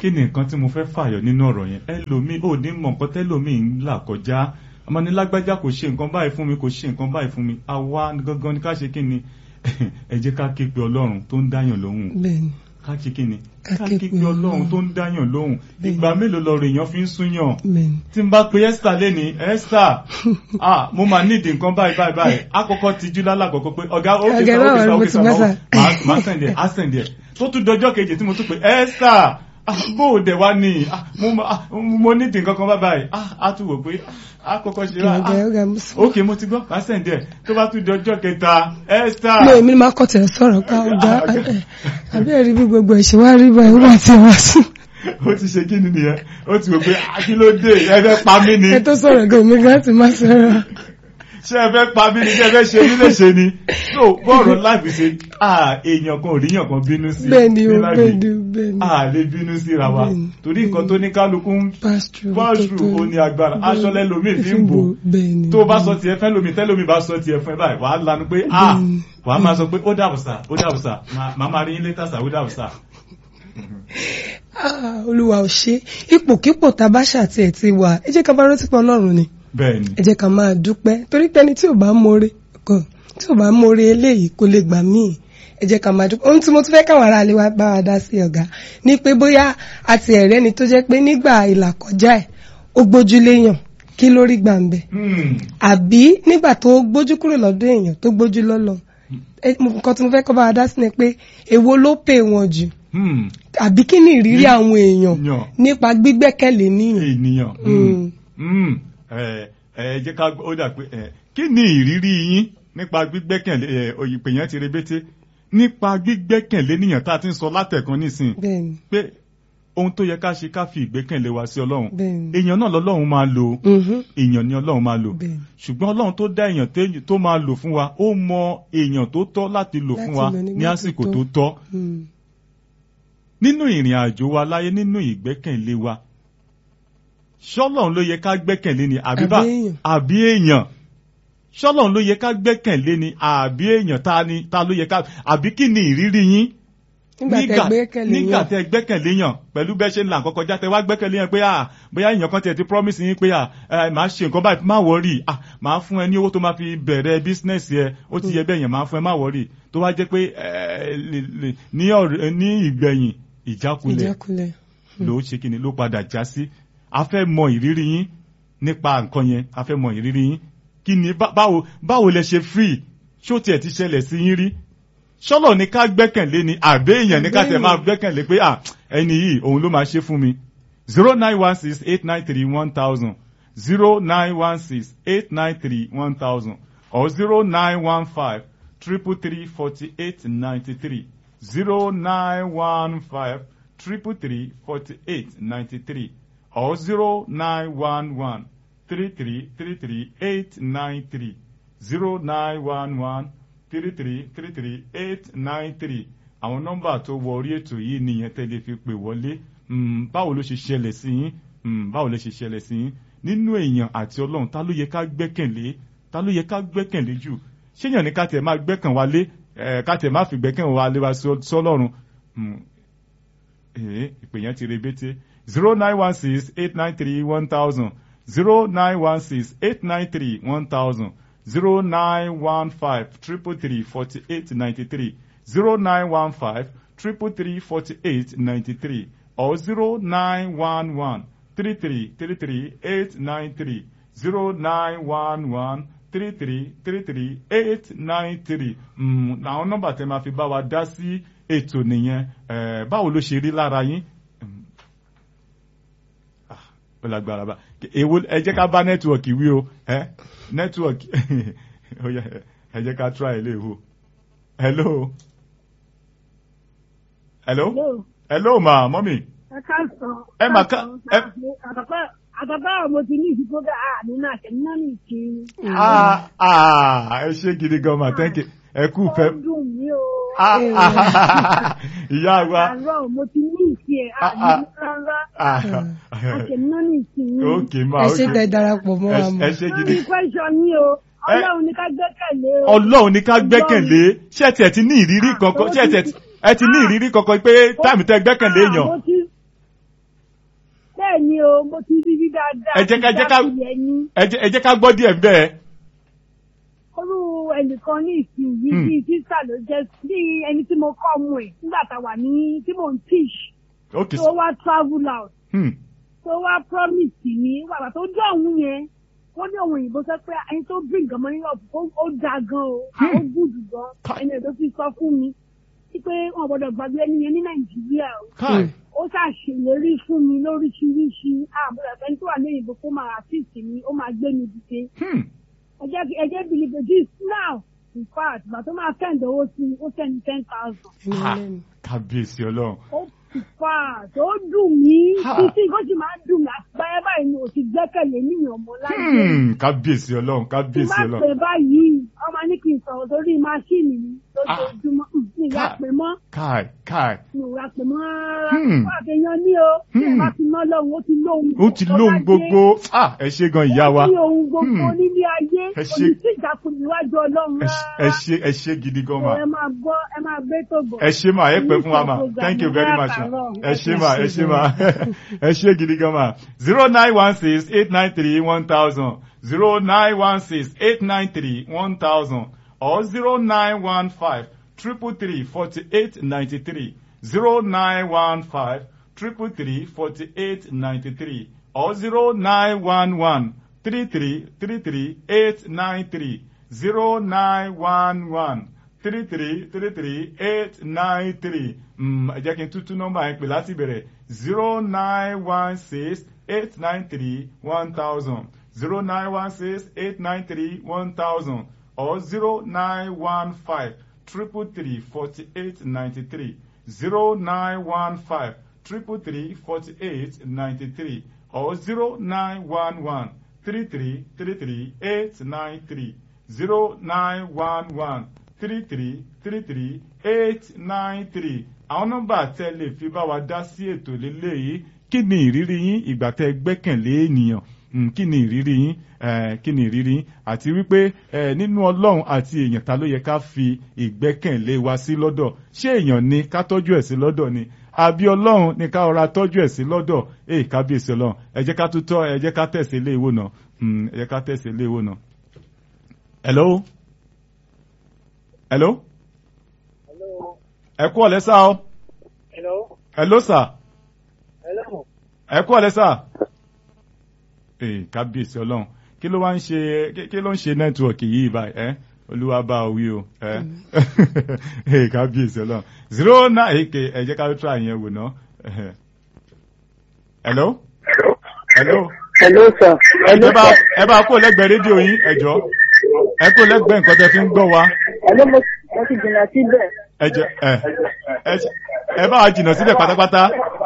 kí ni nǹkan tí mo fẹ́ fàyọ nínú ọ̀rọ̀ yẹn ẹlòmíì ò ní mọ̀ nǹkan tẹ́lòmíì ń là kọjá ọmọ ní lágbájá kò ṣe nǹkan báyìí fún mi kò ṣe nǹkan báyìí fún mi àwa gangan ni ká ṣe kí ni ẹ jẹ́ ká ké pe ọlọ́run tó ń dáyàn lóhùn bẹ́ẹ̀ni ká ṣe kí ni Ká ká ké ké pe pe ọlọ́run Ọlọ́run. tó ń dáyàn lóhùn Bẹ́ẹ̀ni. ìgbà mélòó lọ̀rọ̀ èèyàn fi ń súnyàn bẹ́ẹ̀ni tí n bá pe esther lẹ́ni esther ah mo máa nídìí nǹkan báyìí báyìí báyìí àkọ́kọ́ ti jú lálàkọ́kọ́ pé ọ̀gá ókè Ọ̀gá sá náà ókè sá mo ókè ti sá mẹ́sà. máa- máa sẹ̀ǹdẹ̀ á sẹ̀ǹdẹ̀ tó tún dọjọ́ kejì tí mo tún pe esther ah, bó o dẹ̀ wá ní ah, mo ma- ah, mo nídìí nǹkan kan báyìí ah, á tún wò pé àkọ́kọ́ ṣe rà ọ̀gá ọ̀gá mo sọ. ókè mo ti gbọ́ máa sẹ̀ǹdẹ̀ tó bá tún dọjọ́ kẹta esther mi ò mi máa kọ́ tẹ̀ sọ̀rọ̀ ká ọ̀gá ẹ̀, àbí ẹ̀rí bí gbogbo ẹ̀ ṣe wá rí báyìí wọ́n ti wá sí. ó ti ṣe kí ni nìyẹn ó ti wò pé ah, kí ló dé ẹ fẹ́ pa mí ni ẹ tó sọ̀rọ̀ gan mi gan ti máa sọ̀rọ̀. ṣé ẹ fẹ́ pa mí ni ṣé ẹ fẹ́ ṣe mí léṣe ni so bọ́ọ̀rọ̀ láìpẹ́ ṣe ah èèyàn kan ò ríyàn kan bínú sí bẹ́ẹ̀ni o ní life bẹ́ẹ̀ni yìí. o bẹ́ẹ̀ni. a lè bínú síra wa Bẹ́ẹ̀ni. torí nǹkan tó ní kálukú ń pass through pass through ó ní agbára aṣọ lẹ́lòmíì fi ń bò bẹ́ẹ̀ni. tó bá sọ tiẹ̀ fẹ́ lómi tẹ́lómi bá sọ tiẹ̀ fún ẹ báyìí wàá lanu pé ah Bẹ́ẹ̀ni. wàá máa sọ pé ó dàbọ̀ sà ó dàbọ̀ sà màá máa rí yín létà sà ó dàbọ̀ sà. Ah, olúwa ò ṣe ipòkípò tá a bá ṣàtì ẹ̀ ti wà ẹ jẹ́ ká bá rántí pé ọlọ́run ni bẹ́ẹ̀ni ẹ jẹ́ ká máa dúpẹ́ torí pé ẹni tí ò bá mọ̀re kan tí ò bá mọ̀re eléyìí kò lè gbà míì ẹ jẹ́ ká máa dúpẹ́ ohun tí mo tún fẹ́ káwọn ará ilé wa bá wa dá sí ọ̀gá ni pé bóyá àti ẹ̀rẹ́ ni tó jẹ́ pé nígbà ìlàkọjá ẹ̀ ó gbójú léèyàn kí ló rí gbà ń bẹ̀ Hmm. àbí nígbà tó gbójú kúrò lọ́dọ̀ èèyàn tó gbójú lọ́lọ́ ẹ, mo- nǹkan tí mo fẹ́ kọ́ bá wa dá sí ni pé èwo ló pè wọ́n jù Hmm. àbí kí ni ìrírí àwọn èèyàn Yàn. nípa gbígbẹ́kẹ̀lé níyàn. ènìyàn Mm. Mm. ẹ ẹ jẹ́ ká ó dà pé ẹ kí ni ìrírí yín nípa gbígbẹ́kẹ̀lé ẹ òyìnbó yẹn ti rebété nípa gbígbẹ́kẹ̀lé níyàn tá a ti ń sọ látẹ̀kan nísìn bẹ́ẹ̀ni pé ohun tó yẹ ká ṣe ká fi ìgbẹ́kẹ̀lé wa sí ọlọ́run bẹ́ẹ̀ni. èèyàn náà lọ́lọ́run máa lò Mhm. èèyàn ni ọlọ́run máa lò bẹ́ẹ̀ni. ṣùgbọ́n ọlọ́run tó dá èèyàn téèyàn- tó máa lò fún wa ó mọ èèyàn tó tọ́ láti lò fún Láti wa lò nígbà ní tó àsìkò tọ́. tó tọ́ Mm. nínú ìrìn àjò wa láyé nínú ìgbẹ́kẹ̀lé wa ṣọ́lọ́run ló yẹ ká gbẹ́kẹ̀lé ni àbí bá Àbí èèyàn. àbí èèyàn ṣọ́lọ́run ló yẹ ká gbẹ́kẹ̀lé ni àbí èèyàn ta ni ta ló yẹ ká àbí kí ni ìrírí yín nígbà tẹ gbẹ́kẹ̀lé nígbà yàn tẹ gbẹ́kẹ̀lé yàn pẹ̀lú bẹ́ẹ̀ ṣe ń là kọ́kọ́ já tẹ wá gbẹ́kẹ̀lé yàn pé à bóyá èèyàn kan tiẹ̀ ti promise yín pé à ẹ máa ṣe nǹkan báyìí má wọ́rì à máa fún ẹ ní owó tó máa fi bẹ̀rẹ̀ business yẹ ó ti yẹ bẹ́ẹ̀ yẹn máa fún ẹ má wọ́rì tó wá jẹ́ pé ẹ lè- lè- ní ọ̀rẹ́- ní ìgbẹ̀yìn ìjákulẹ̀ ìjákulẹ̀. ló ṣe kí ni ló padà já sí a fẹ́ mọ ìrírí yín nípa nǹkan yẹn a fẹ́ mọ ìrírí yín kí ni bá- báwo báwo lẹ ṣe free ṣó tiẹ̀ ti ṣẹlẹ̀ sí yín rí ṣọ́lọ̀ ní ká gbẹ́kẹ̀lé ni àbẹ́ èèyàn ní ká tẹ̀ máa gbẹ́kẹ̀lé pé à ẹni yìí òun ló máa ṣe fún mi zero nine one six eight nine three one thousand zero nine one six eight nine three one thousand or zero nine one five triple three forty eight ninety three zero nine one five triple three forty eight ninety three or zero nine one one three three three three eight nine three zero nine one one three three three three eight nine three àwọn nọ́mbà tó wọ orí ètò yìí nìyẹn tẹ́lẹ̀ fi pè wọlé Mm, báwo ló ṣe ṣẹlẹ̀ sí yín Mm, báwo ló ṣe ṣẹlẹ̀ sí yín nínú èèyàn àti ọlọ́run ta ló yẹ ká gbẹ́kẹ̀lé ta ló yẹ ká gbẹ́kẹ̀lé jù ṣéyàn ní ká tẹ̀ máa gbẹ́kàn wa lé ẹ̀ ká tẹ̀ máa fi gbẹ́kàn wa lé wa sọ- sọ́lọ́run Mm, ee ìpè yẹn ti rebete zero nine one six eight nine three one thousand zero nine one six eight nine three one thousand zero nine one five triple three forty eight ninety three zero nine one five triple three forty eight ninety three or zero nine one one three three three three eight nine three zero nine one one three three three three eight nine three àwọn nọ́mbà tẹ́ máa fi bá wa dá sí ètò nìyẹn Eh, báwo ló ṣe rí lára yín Mm. Ah, ó lágbára bá èwo ẹ jẹ́ ká bá nẹ́tíwọ̀kì wí o ẹ nẹ́tíwọ̀kì ó yá, ẹ jẹ́ ká try ilé ìwò hello hello Hello. hello ma mọ́mì ẹ káàsán. Ẹ mà ká- ẹ- àtàpá àtàpá mo ti ní ìdìbò bá a nínú àtẹ̀mí náà ní ìkíni. ah ah ẹ ṣé gidi gan ma thank you ẹ kú fẹ́ ó dùn mí o. ah ah ìyá wa àárọ̀ mo ti ní ìkí ẹ̀ Ah, àní ah. rárá ah àtẹ̀mí náà ní ìkíni. ok ma ẹ ok ṣe tẹ darapọ̀ mọ́ wa ẹ mọ́. ẹ ṣé gidi lórí question ní o ọlọ́run ní ká gbẹ́kẹ̀lé o. ọlọ́run ní ká gbẹ́kẹ̀lé ṣé ẹ tiẹ̀ ti ní ìrírí kankan ṣé ẹ tiẹ̀ ti- ẹ ti ní ìrírí kankan pé táìmù tẹ gbẹ́kẹ̀lé Ah, èèyàn mo ti bẹ́ẹ̀ ni o mo ti rí rí dáadáa Ẹ jẹ́ ká- ẹ jẹ́ ká- ìjákulẹ̀ ni ẹ jẹ́ ẹ jẹ́ ká gbọ́ díẹ̀ bẹ́ẹ̀. orú ẹnìkan ní ìsìn yìí Hmm. bíi sísà ló jẹ́ bí ẹni tí mo kọ́ ọmọ ẹ̀ nígbà tá a wà ní tí mò ń teach ok tó wá travel out hmm. tó wá promise mi wàgbà tó dé òun yẹn wọ́n ní òun òyìnbó sọ pé ẹni tó bring nǹkan mọ́ ní ọ̀pọ̀ ó ó da gan o Hmm. ó gùdù gan Ká- ẹni ẹ̀ tó fi sọ fún mi wípé wọn gbọ́dọ̀ gbàgbé ẹni yẹn ní nàìjíríà o káì ó ṣàṣèlérí fún mi lóríṣiríṣi àbúrò ẹni tó wà ní òyìnbó kó máa assist mi ó máa gbé mi dìde hmm. ẹ jẹ́ kí- ẹ jẹ́ believe this now in fact ìgbà tó máa send owó sí mi ó send ten thousand ẹni Ha. ẹlẹ́ni. kábíyèsí ọlọ́run ó in fact ó dùn mí Ha. títí kó sì máa dùn mí àgbáyé báyìí ni ò ti gbẹ́kẹ̀lé níyàn mọ́ láyé Hmm. kábíyèsí ọlọ́run tí kábíyèsí bá pè ọlọ́run báyìí ọmọ ní kí n sọ̀rọ̀ sórí máṣíìnì mi lójoojúmọ́ Hmm, mi ìyá Ha. pè mọ́ káì káì mi ò ra pè mọ́ rárá Hmm. fún àfihàn ní o tí ẹ Hmm. bá ti ná lóhun ó ti lóhun ó ti lóhun gbogbo ah ẹ ṣé gan ìyá wa ó ní ohun gbogbo Hmm. nílé ayé Ẹ ṣé. òní sí ìjákun níwájú ọlọ́run ẹ ṣé- ẹ rárá ṣé ẹ ṣé gidi gan ma ẹ máa gbọ́ ẹ máa gbé tó bọ̀. ẹ ṣé ma ẹ pẹ́ fún wa ma thank you very much ma ẹ ṣé ma ẹ ṣé ma ẹ ṣé gidi gan ma zero nine one six eight nine three one thousand zero nine one six eight nine three one thousand or zero nine one five triple three forty eight ninety three zero nine one five triple three forty eight ninety three or zero nine one one three three three three eight nine three zero nine one one three three three three eight nine three ẹ jẹ́ kí n tútú nọ́mbà yẹn pè láti bẹ̀rẹ̀ zero nine one six eight nine three one thousand zero nine one six eight nine three one thousand or zero nine one five triple three forty eight ninety three zero nine one five triple three forty eight ninety three or zero nine one one three three three three eight nine three zero nine one one three three three three eight nine three àwọn nọ́mbà tẹ́ lè fi bá wa dá sí ètò lélẹ́yìí kí ni ìrírí yín ìgbà tẹ́ gbẹ́kẹ̀lé ènìyàn Mm, kí ni ìrírí yín eh, kí ni ìrírí yín àti wípé eh, nínú ọlọ́run àti èèyàn ta ló yẹ ká fi ìgbẹ́kẹ̀lé wa sí lọ́dọ̀ ṣé èèyàn ni ká tọ́jú ẹ̀ sí lọ́dọ̀ ni àbí ọlọ́run ni ká ọra tọ́jú ẹ̀ sí lọ́dọ̀ èè kábíyèsí ọlọ́run ẹ jẹ́ ká tún tọ́ ẹ jẹ́ ká tẹ̀sí ilé ìwò náà Mm, ẹ jẹ́ ká tẹ̀sí ilé ìwò náà. hello hello ẹ kú ọ̀lẹ́ sá o Hello. hello sir Hello. ẹ kú ọ̀lẹ́ sá ee kábíyèsí ọlọ́run kí ló wá ń ṣe kí- kí ló ń ṣe nẹ́tíwọ̀kì yìí báyìí ẹ́ olúwa bá ọ wí o ẹ́ ee kábíyèsí ọlọ́run zero nine èké ẹ jẹ́ ká ló try yẹn wò ná ẹhẹ́. hello hello Hello, sir. Hello, ẹ bá sir. ẹ bá kó lẹ́gbẹ̀ẹ́ rédíò yín ẹ jọ ẹ kó lẹ́gbẹ̀ẹ́ nǹkan tẹ́ fi ń gbọ́ wa Hello, mo mo ti jìnnà síbẹ̀. ẹ jẹ ẹ ẹ ẹ bá wa jìnnà síbẹ̀ pátápátá.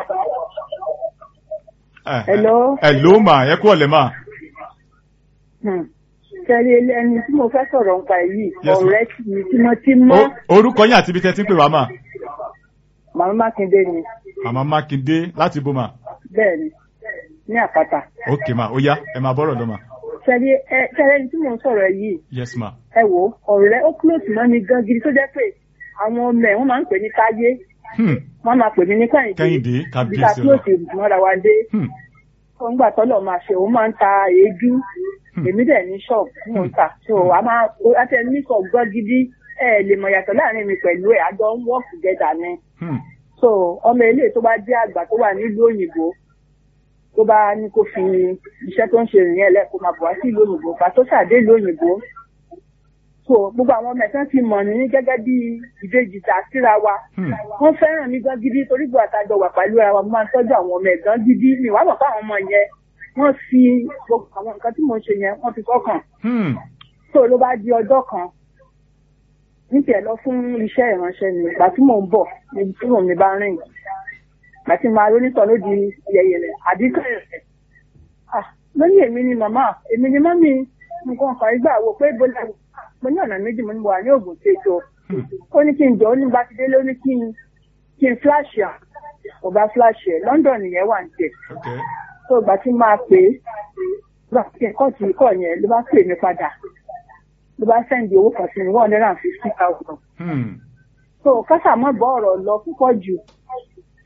Ẹ, Hello. hello mà ẹ kú ọ̀lẹ́ mà. Hmm. Sẹ́rí ẹni tí mo fẹ́ sọ̀rọ̀ nípa yìí, Yes, ma'am. ọ̀rẹ́ mi tímọ́tímọ́, Ó- orúkọ yín àti ibi tẹ́ ti ń pè wá mà. Màmá Mákindé ni. màmá mákindé láti bó mà. Bẹ́ẹ̀ ni, ní àpáta. ok mà ó yá ẹ máa bọ́rọ̀ lọ mà. Sẹ́rí ẹ sẹ́rí ẹni tí mo ń sọ̀rọ̀ yìí, yes ma. ẹ wò ó, ọ̀rẹ́ ó close mọ́ mi gan gidi tó jẹ́ pé àwọn ọmọ ẹ̀ wọ́n máa ń pè ní Táyé, Hmm. wọ́n máa pè mí ní Kẹ́hìndé. Kẹ́hìndé, Ibi tá kábíyèsí close mọ́ra wa dé. Hmm. Wọ́n gbà tọ́lọ̀ máa ṣe, òun máa ń ta èédú. Hmm. èmi dẹ̀ ní ṣọ́ọ̀bù tí mò ń tà so a máa àti ẹni ní ṣọ́ọ̀bù gbọ́ gidi ẹ lè mọ̀ yàtọ̀ láàrin mi pẹ̀lú ẹ̀ àjọ ń work together ni Hmm. so ọmọ ilé tó bá jẹ́ àgbà tó wà nílùú òyìnbó tó bá ní kó fi iṣẹ́ tó ń ṣe ìrìn ẹ̀lẹ́ kó máa bọ̀ wá sí ìlú òyìnbó pa tó ṣàdé ìlú òyìnbó so gbogbo àwọn ọmọ ẹ̀sán ti mọ̀ ní gẹ́gẹ́ bí ìbejì tà síra wa Hmm. wọ́n fẹ́ràn mi gan gidi torí gbọ́ àtàjọ wà pẹ̀lú ara wa mo máa ń tọ́jú àwọn ọmọ ẹ̀gán gidi mi wàá mọ̀ fún àwọn ọmọ yẹn wọ́n fi gbogbo àwọn nǹkan tí mò ń ṣe yẹn wọ́n fi kọ́kàn Hmm. tó ló bá di ọjọ́ kan níbi ẹ̀ lọ fún iṣẹ́ ìránṣẹ́ ni ìgbà tí mò ń bọ̀ níbi tí mò ń mi bá rìn ìgbà tí màá rónítọ̀ ló di yẹ̀yẹ̀lẹ̀ àdínkù rẹ̀ ah lónìí èmi ni màmá èmi ni mọ́mí nǹkan kan ìgbà wo pé bọ́lá mo ní ọ̀nà méjì mo ní mo wà ní ògùn ṣètò Hmm. ó ní kí n jọ ó ní bá ti délé ó ní kí n kí n flash à kò bá flash ẹ̀ London nìyẹn wà ní tẹ̀ ok. tó ìgbà tí máa pè é gbà kí n kọ́ ti kọ́ yẹn ló bá pè mí padà ló bá sẹ́ndì owó kan sí mi one hundred and fifty thousand. Hmm. so kásà mọ́ bọ́ ọ̀rọ̀ lọ púpọ̀ jù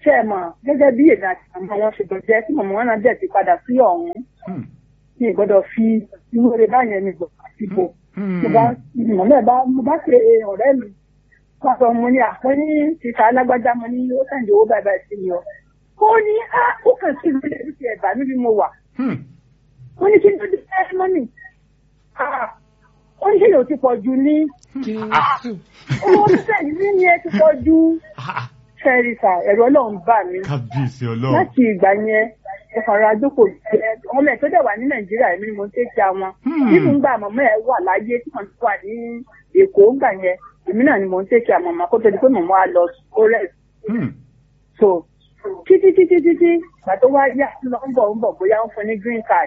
ṣé ẹ mọ̀ gẹ́gẹ́ bí èmi àti màmá wọn ṣe jẹ́ tí màmá wọn náà dẹ̀ ti padà sí ọ̀hún Hmm. mi ì gbọ́dọ̀ fi irú rẹ̀ báyẹn mi gbọ́ àtìbò Hmm. mo bá màmá ẹ̀ bá mo bá pe ọ̀rẹ́ mi wọ́n sọ mo ní àpò ní tìta alágbájá mo ní ó sàn owó báyìí báyìí sí mi ọ ó ní á ó kàn sí ìlú ilé ti ẹ̀bà níbi mo wà Hmm. ó ní kí ló dé ẹ́ mọ́nì ó ní kí ló ti pọ̀ jù ní Jésù. owó títẹ̀ yìí ní ẹ ti pọ̀ jù Ah, fẹ́rìsà ẹ̀rọ ọlọ́run bà mí kábíyèsí ọlọ́run. láti ìgbà yẹn ẹ̀fọ̀rọ̀ àjókòó jẹ́ ọmọ ẹ̀ tó dẹ̀ wà ní nàìjíríà èmi ni mo ń tẹ́kí àwọn Hmm. nínú gbà mọ̀mọ́ ẹ̀ wà láyé tí wọ́n ti wà ní èkó gbà yẹn èmi náà ni mo ń tẹ́kí àwọn ọmọ kó tó di pé mọ̀mọ́ á lọ kórẹ̀ Hmm. so títí títí títí gbà tó wá yá lọ ń bọ̀ ń bọ̀ bóyá ń fún ní green card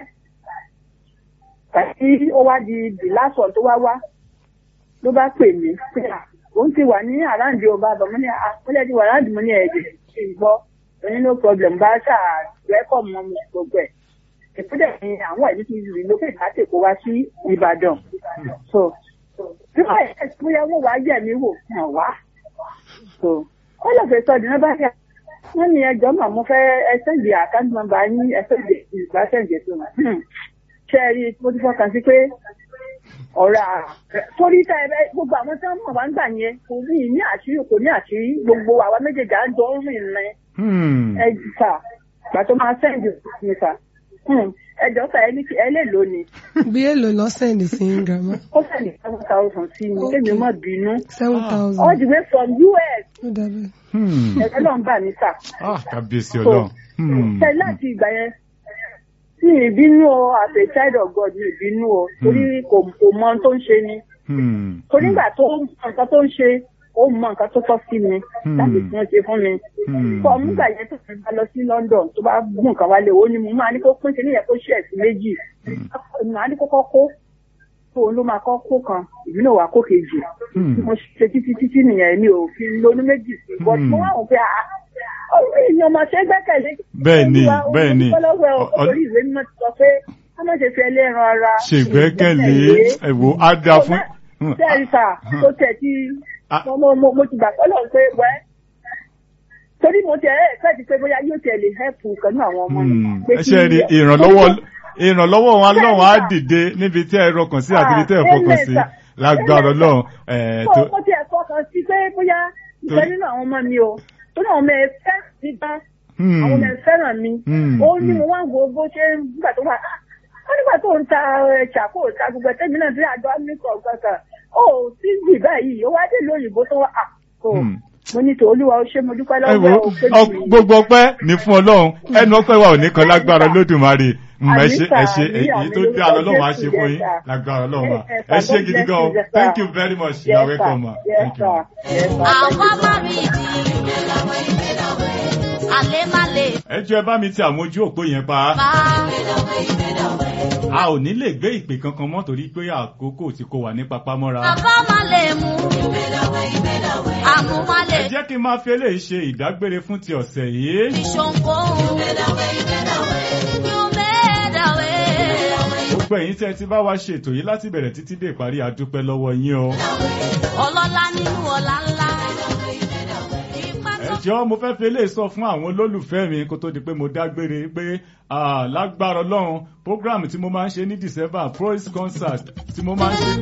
tàbí ó wá di the last one tó wá wá ló bá pè mí pé à òun ti wà ní àráǹdì ọba àbọ̀ mo ní àpẹẹrẹ ti wà àráǹdì mo ní ẹ̀jẹ̀ ṣe ń gbọ́ òní no problem bá ṣáà rẹ́kọ̀ mọ́ mi gbogbo ẹ̀ ìpínlẹ̀ ni àwọn ẹ̀mí ti rí lókè láti kó wá sí Ìbàdàn so bí wọ́n yẹ kí bóyá wọ́n wá yẹ̀ mí wò hàn wá so ó lọ fẹ́ sọ́ọ̀dì náà bá yà wọ́n ní ẹjọ́ mà mo fẹ́ ẹsẹ̀ ìdí àkáǹtì nọ́mbà yín ẹsẹ̀ ìdí ìgbà sẹ̀ǹdẹ̀ tó wọn ṣe rí i mo ti fọkàn sí pé ọ̀rọ̀ à torí tá ẹ bẹ gbogbo àwọn tí wọ́n mọ̀ wá ń gbà yẹn kò ní ní àṣírí kò ní àṣírí gbogbo àwa méjèèjì à ń jọ ń rìn rìn Hmm. ẹ sà gbà tó máa sẹ́ǹdì mi sà ẹjọ́ sà ẹ ní kí ẹ lè lò ní bí èlò lọ́sẹ̀ ní sí ń grandma ó sẹ́ǹdì seven thousand sí mi kémi mọ̀ bínú seven thousand all the way from US ó dàbí. Hmm. ẹ̀rọ náà ń bà mí sà. Ah, kábíyèsí ọlọ́run. Hmm. ṣe láti ìgbà yẹn tí ìbínú o as a child of God ní ìbínú o torí kò kò mọ ohun tó ń ṣe ni Hmm. torí nígbà tó ń mọ nǹkan tó ń ṣe ó mọ nǹkan tó tọ́ sí mi Hmm. láti fi wọn ṣe fún mi. Hmm. fọ nígbà yẹn tó fi bá lọ sí London tó bá gún nǹkan wálé ó ní mo máa ní kó pín sí níyẹn kó ṣe ẹ̀sìn méjì màá ní kókó kó tó òun ló máa kọ́ kó kan ìbí náà wà kó kejì Hmm. mo ṣe títí títí nìyẹn mi ò fi lónú méjì sí i but mo wá wọn pé ah orí ìyẹn ọmọ ṣe gbẹ́kẹ̀lé Bẹ́ẹ̀ni, bẹ́ẹ̀ni. ọlọ́wọ́ Ọ- ọ- orí ìwé mímọ́ ti sọ pé ká má ṣe fi ẹlẹ́ran ara ṣègbẹ́kẹ̀lé ẹ̀wò á dáa fún. Hmm. bẹ́ẹ̀ sà tó tẹ̀ tí Ah. mo mo mo mo ti gbà pọ́lọ̀ pé wẹ́ torí mo tẹ̀ ẹ́ fẹ́ẹ́ ti pé bóyá yóò tẹ̀ lè hẹ́pù kanú àwọn ọmọ mi. Hmm. pé ẹ kí- ṣe rí ìrànlọ́wọ́ ìrànlọ́wọ́ wọn lọ́wọ́ á dìde níbi tí ẹ rọkàn sí àti ibi tí ẹ Ah, fọkàn sí amen, sir. lágbára Amen, sir. ọlọ́run. ẹ̀, mo tó- mo tiẹ̀ fọkàn sí pé bóyá ìfẹ́ nínú àwọn ọmọ mi o tó náà ọmọ ẹ fẹ́ mi bá Hmm. àwọn ọmọ ẹ fẹ́ràn mi Hmm, ó ní hmm. mo wá ń wo bó ṣe ń nígbà tó wà ó nígbà tó ń ta ẹ, ṣàkó ta gbogbo ẹtẹ́mi náà tí àjọ amíkọ̀ kankan ó tí gbì báyìí ó wá dé lóyìnbó tó wà á tó Hmm. mo ní tòólúwa ó ṣe mo dúpẹ́ ẹ lọ́wọ́ wo ẹ o pé ọ- mi- gbogbo ọpẹ́ ní fún Ọlọ́run ẹnu ọpẹ́ wa ò ní kan lágbára Olódùmarè Mm, ẹ ṣe ẹ ṣe Àmín, èyí tó àmín, dé àlọ́ lọ́wọ́ á Jésù, ṣe fún yes, yín sir. lágbára Ọlọ́run wa Yes, ẹ sir. ṣe God gidi bless gan you, yes, sir. thank you very much you Yes, are sir. welcome ma Yes, thank you. sir. Yes, sir. àwa má rí ìdí àlè má lè ẹ jọ̀ọ́ ẹ bá mi ti àwọn ojú òpó yẹn pa bá a ò ní lè gbé ìpè kankan mọ́ torí pé àkókò tí kò wà ní papámọ́ra. bàbá má lè mú àmú má lè ẹ jẹ́ kí n máa fi eléyìí ṣe ìdágbére fún ti ọ̀sẹ̀ yìí. fi ṣoǹkóhun you made a way gbogbo ẹ̀yin tí ẹ ti bá wa ṣe ètò yìí láti bẹ̀rẹ̀ títí dé ìparí adúpẹ́ lọ́wọ́ yín o. ọlọ́lá nínú ọ̀la ńlá ipá ẹ tó jọ̀ọ́ mo fẹ́ fi eléyìí sọ fún àwọn olólùfẹ́ mi kó tó di pé mo dágbére pé ah, lágbára ọlọ́run program tí mo máa ń ṣe ní December praise concert tí mo máa ń ṣe